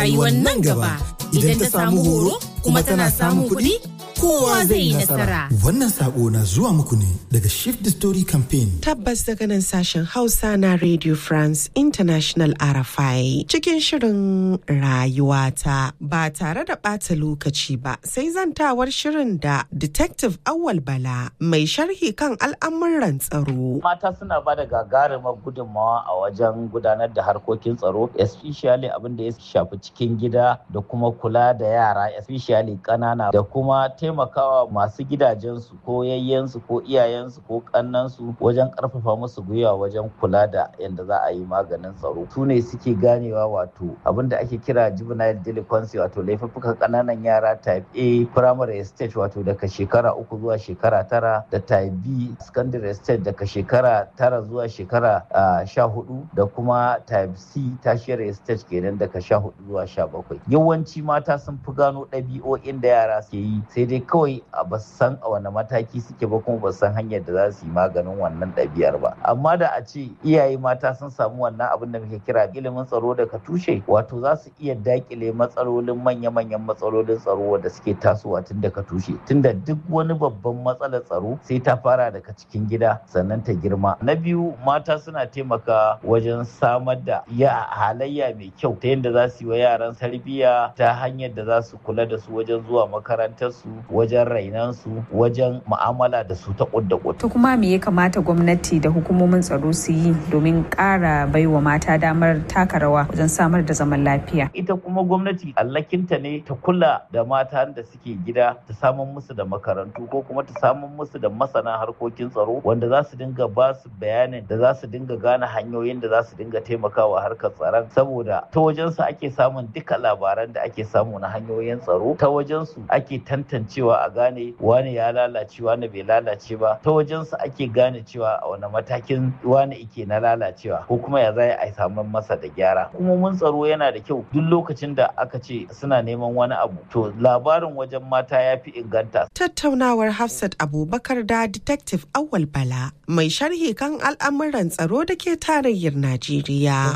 rayuwar nan gaba. Idan ta samu horo kuma tana samun kuɗi, kowa zai yi nasara. Wannan sako na zuwa muku ne daga Shift the Story Campaign. Tabbas daga nan sashen Hausa na Radio France International RFI cikin shirin rayuwata ba tare da ɓata lokaci ba sai zantawar shirin da Detective Awal Bala mai sharhi kan al'amuran tsaro. Mata suna ba da gagarumar gudunmawa a wajen gudanar da harkokin tsaro, especially abin da ya shafi cikin gida da kuma kula da yara, especially ƙanana da kuma taimakawa masu gidajensu ko yayyensu ko iyayensu ko kannansu wajen karfafa musu gwiwa wajen kula da yadda za a yi maganin tsaro su ne suke ganewa wato abin da ake kira juvenile delinquency wato laifuffukan kananan yara type A primary stage wato daga shekara uku zuwa shekara tara da type B secondary stage daga shekara tara zuwa shekara sha hudu da kuma type C tertiary stage kenan daga sha hudu zuwa sha bakwai yawanci mata sun fi gano ɗabi'o'in da yara ke yi sai dai kawai a ba san a wani mataki suke ba kuma ba san hanyar da za su yi maganin wannan ɗabi'ar ba amma da a ce iyaye mata sun samu wannan abin da muke kira ilimin tsaro daga tushe wato za su iya dakile matsalolin manya-manyan matsalolin tsaro wanda suke tasowa tun daga tushe tunda duk wani babban matsalar tsaro sai ta fara daga cikin gida sannan ta girma na biyu mata suna taimaka wajen samar da ya halayya mai kyau ta yadda za su yi wa yaran tarbiyya ta hanyar da za su kula da su wajen zuwa makarantar su wajen rainansu wajen mu'amala da su ta kudda To kuma me ya kamata gwamnati da hukumomin tsaro su yi domin ƙara baiwa mata damar taka rawa wajen samar da zaman lafiya? Ita kuma gwamnati allakinta ne ta kula da mata da suke gida ta samun musu da makarantu ko kuma ta samun musu da masana harkokin tsaro wanda za su dinga ba su bayanin da za su dinga gane hanyoyin da za su dinga taimakawa harkar tsaron saboda ta wajensu ake samun duka labaran da ake samu na hanyoyin tsaro ta wajensu ake tantancewa a gane wane ya lalace wane bai lalace ba ta wajensu ake gane cewa a wani matakin wane ike na lalacewa ko kuma ya zai a samu masa da gyara kuma mun tsaro yana da kyau duk lokacin da aka ce suna neman wani abu to labarin wajen mata ya fi inganta Tattaunawar Hafsat Abubakar da Detective Awal Bala mai sharhi kan al'amuran tsaro da ke tarayyar Najeriya.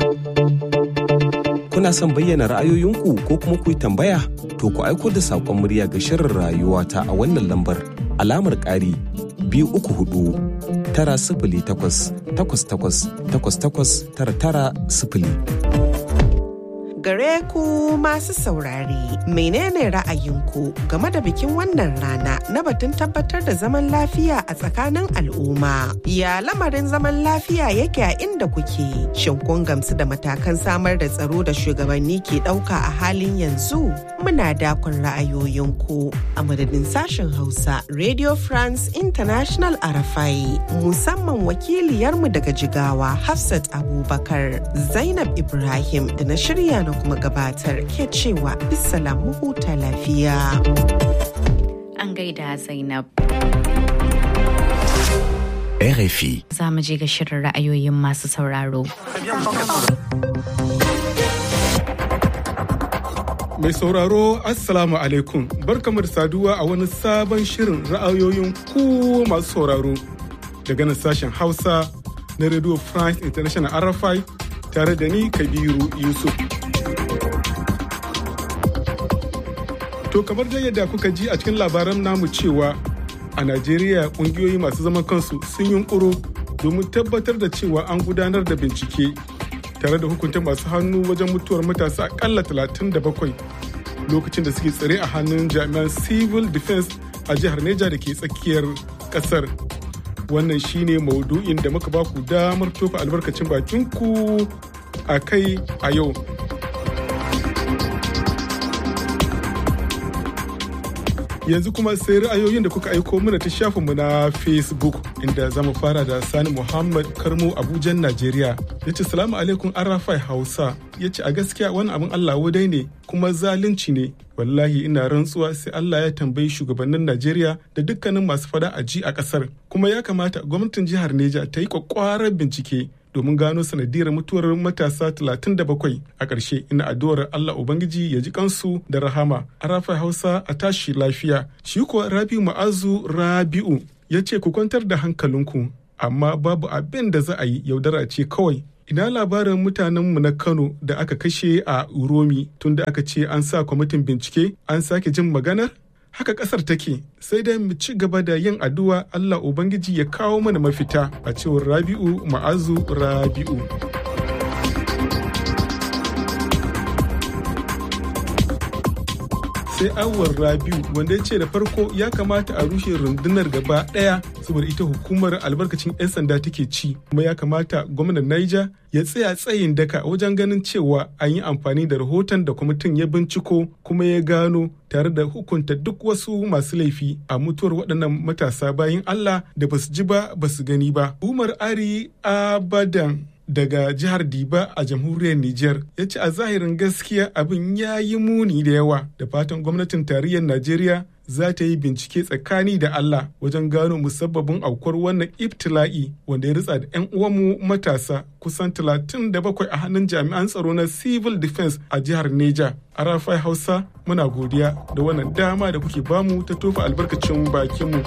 Kuna son bayyana ra'ayoyinku ko kuma ku yi tambaya? To ku aiko da saƙon murya ga shirin rayuwa ta a wannan lambar alamar ƙari biyu uku hudu tara sifili takwas takwas takwas takwas takwas tara tara sifili. Gare ku masu saurare, menene ra'ayinku game da bikin wannan rana na batun tabbatar da zaman lafiya a tsakanin al'umma? Ya lamarin zaman lafiya yake a inda kuke? Shin kun gamsu da matakan samar da tsaro da shugabanni ke ɗauka a halin yanzu? Muna dakon ra'ayoyinku a madadin sashen Hausa Radio France International Arafai musamman wakiliyarmu daga Jigawa Hafsat Abubakar Zainab Ibrahim da na shirya na kuma gabatar ke cewa bisalam huta lafiya. An gaida Zainab. RFI. Za mu je ga shirin ra'ayoyin masu sauraro. Mai sauraro Assalamu alaikum barkamu da saduwa a wani sabon shirin ra'ayoyin ku masu sauraro daga nan sashen Hausa na Radio France International RFI tare da ni Kabiru Yusuf. To kamar dai yadda kuka ji a cikin labaran namu cewa a Najeriya kungiyoyi masu zaman kansu sun yunkuro domin tabbatar da cewa an gudanar da bincike tare da hukunta masu hannu wajen mutuwar matasa akalla 37 lokacin da suke tsare a hannun jami'an civil defense a jihar Neja da ke tsakiyar kasar. Wannan shine maudu'in da muka baku damar tofa albarkacin bakinku a kai a yau. yanzu kuma sai ra'ayoyin da kuka aiko mana ta shafinmu na facebook inda za mu fara da sani muhammad karmo abujan najeriya ya ce salamu alaikum arafai hausa ya ce a gaskiya wani abin allah wadai ne kuma zalunci ne wallahi ina rantsuwa sai allah ya tambayi shugabannin najeriya da dukkanin masu fada a ji a kasar kuma ya kamata gwamnatin jihar neja ta yi kwakwarar bincike domin gano sanadiyar mutuwar matasa 37 a ƙarshe ina addu'ar Allah Ubangiji ya ji kansu da rahama a rafa Hausa a tashi lafiya shi kuwa Rabi'u Ma'azu Rabi'u ya ce ku kwantar da hankalinku amma babu abin da za a yi yaudara ce kawai ina labarin mutanenmu na Kano da aka kashe a Uromi tunda aka ce an sa kwamitin bincike an sake jin maganar? Haka ƙasar take sai dai mu ci gaba da yin addu'a Allah Ubangiji ya kawo mana mafita a cewar Rabi'u Ma'azu Rabi'u. sai awar rabiu wanda ya ce da farko ya kamata a rushe rundunar gaba daya saboda ita hukumar albarkacin 'yan sanda take ci kuma ya kamata gwamnan niger ya tsaya tsayin daka wajen ganin cewa an yi amfani da rahoton da kwamitin ya binciko kuma ya gano tare da hukunta duk wasu masu laifi a mutuwar waɗannan matasa bayan allah da basu ji ba basu gani ba umar ari abadan daga jihar Diba a jamhuriyar Nijar ya ce a zahirin gaskiya abin ya yi muni da yawa da fatan gwamnatin tarayyar Najeriya za ta yi bincike tsakani da Allah wajen gano musabbabin aukuwar wannan ibtila'i wanda ya ritsa da 'yan uwanmu matasa kusan 37 a hannun jami'an tsaro na civil defense a jihar Neja. A Rafai Hausa muna godiya da wannan dama da kuke bamu ta tofa albarkacin bakinmu.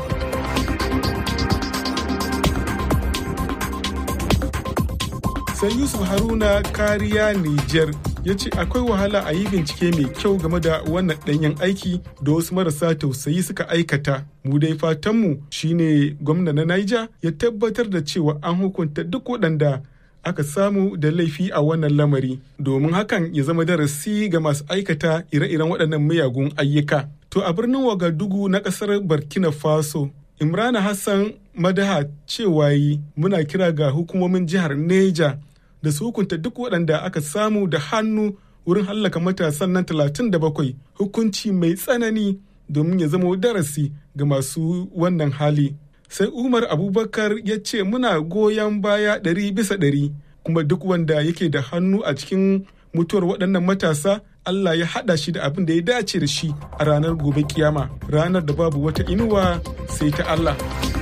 sai yusuf haruna kariya niger ya ce akwai wahala a yi bincike mai kyau game da wannan ɗanyen aiki da wasu marasa tausayi suka aikata mu dai fatanmu shine gwamna na niger ya tabbatar da cewa an hukunta duk waɗanda aka samu da laifi a wannan lamari domin hakan ya zama darasi ga masu aikata ire-iren waɗannan miyagun ayyuka to a birnin wagadugu na ƙasar burkina faso imrana hassan madaha cewa yi muna kira ga hukumomin jihar neja da su hukunta duk waɗanda aka samu da hannu wurin hallaka matasan nan 37 hukunci mai tsanani domin ya zama darasi ga masu wannan hali. Sai Umar Abubakar ya ce muna goyon baya ɗari bisa ɗari kuma duk wanda yake da hannu a cikin mutuwar waɗannan matasa Allah ya haɗa shi da abin da ya dace da shi a ranar gobe kiyama ranar da babu wata inuwa sai ta Allah.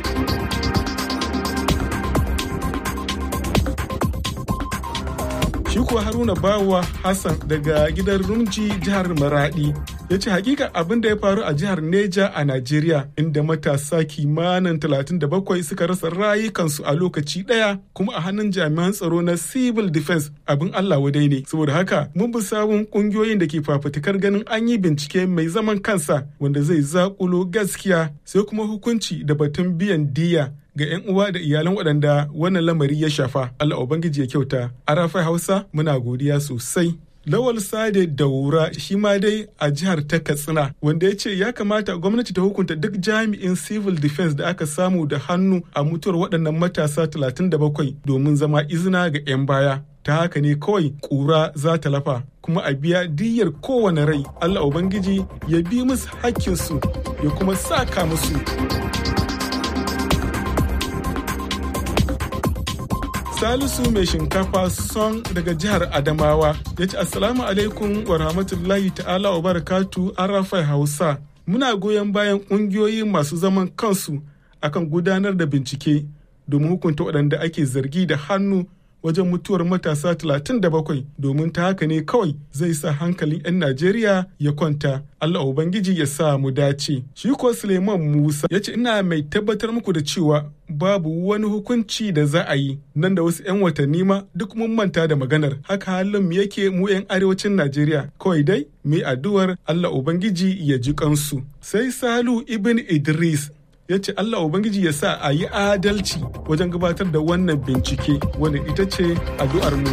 shi kuwa haruna bawa hassan daga gidan rumji jihar maradi ya ce hakika abin da ya faru a jihar neja a najeriya inda matasa kimanin 37 suka rasa rayukansu a lokaci daya kuma a hannun jami'an tsaro na civil defense abin allah wadai ne saboda haka mun bi sabon kungiyoyin da ke fafutukar ganin an yi bincike mai zaman kansa wanda zai zakulo gaskiya sai kuma hukunci da batun biyan diya ga 'yan uwa da iyalan waɗanda wannan lamari ya shafa. Allah Ubangiji ya kyauta. Arafai Hausa muna godiya sosai. Lawal Sade Daura shi ma dai a jihar ta Katsina wanda ya ce ya kamata gwamnati ta hukunta duk jami'in civil defense da aka samu da hannu a mutuwar waɗannan matasa 37 domin zama izina ga 'yan baya. Ta haka ne kawai ƙura za ta lafa kuma a biya diyyar kowane rai. Allah Ubangiji ya bi musu hakkinsu ya kuma saka musu. Salisu mai shinkafa son daga jihar Adamawa ya ce Assalamu alaikum wa rahmatullahi ta'ala wa barakatu Arafai Hausa. Muna goyon bayan ƙungiyoyi masu zaman kansu akan gudanar da bincike domin hukunta waɗanda ake zargi da hannu wajen mutuwar matasa 37 domin ta haka ne kawai zai sa hankalin 'yan Najeriya ya kwanta. Allah Ubangiji ya sa mu dace. Shi ko Suleiman Musa ya ce ina mai tabbatar muku da cewa babu wani hukunci da za a yi nan da wasu 'yan watanni ma duk mun manta da maganar haka halin mu yake mu 'yan arewacin Najeriya kawai dai mu addu'ar Allah Ubangiji ya ji kansu. Sai Salu Ibn Idris ya ce Allah Ubangiji ya sa a yi adalci wajen gabatar da wannan bincike wanda ita ce addu'ar mu.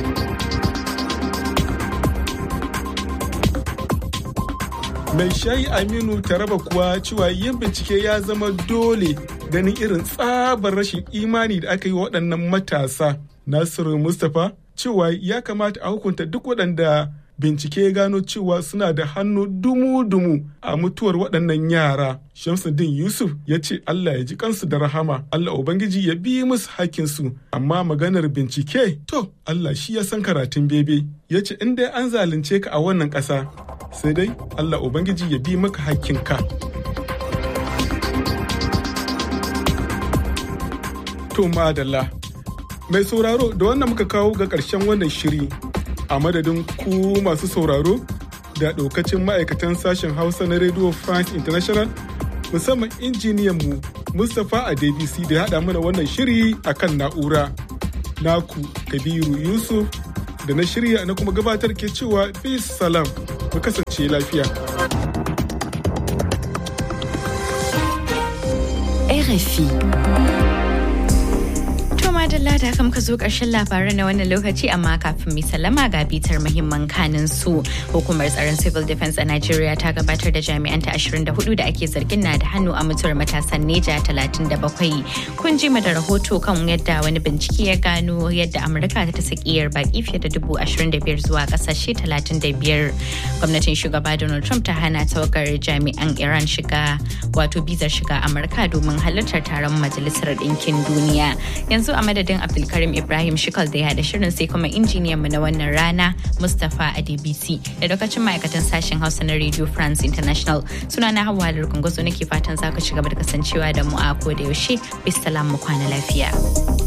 Mai shayi Aminu Taraba kuwa cewa yin bincike ya zama dole ganin irin tsabar rashin imani da aka yi waɗannan matasa. Nasiru Mustapha cewa ya kamata a hukunta duk waɗanda bincike ya gano cewa suna da hannu dumu-dumu a mutuwar waɗannan yara. Shamsuddin Yusuf ya ce Allah ya ji kansu da rahama, Allah Ubangiji ya bi musu hakkinsu, amma maganar bincike to Allah shi ya san karatun bebe. Ya ce in dai an zalunce ka a wannan ƙasa, sai dai Allah Ubangiji ya bi maka hakkinka. To madalla. Mai sauraro da wannan muka kawo ga ƙarshen wannan shiri a madadin ku masu sauraro da ɗaukacin ma'aikatan sashen hausa na radio france international musamman injiniyan mu mustapha a dbc da ya haɗa mana wannan shiri a kan na'ura naku kabiru yusuf da na shirya na kuma gabatar ke cewa bis salam mu kasance lafiya RFI. madalla da haka muka zo ƙarshen labaran na wannan lokaci amma kafin mai sallama ga bitar muhimman kanin su hukumar tsaron civil defense a Najeriya ta gabatar da jami'anta 24 da ake zargin na da hannu a mutuwar matasan Neja 37 kun ji mu da rahoto kan yadda wani bincike ya gano yadda Amurka ta sakiyar baki fiye da dubu 25 zuwa kasashe 35 gwamnatin shugaba Donald Trump ta hana tawagar jami'an Iran shiga wato bizar shiga Amurka domin halartar taron majalisar ɗinkin duniya yanzu a madadin abdulkarim ibrahim shikal da ya haɗa shirin sai kuma injiniyan mu na wannan rana mustapha adbc da lokacin ma'aikatan sashen hausa na radio france international suna na hawa da nake fatan za ku ci gaba da kasancewa da mu a ko da yaushe bisalam mu kwana lafiya.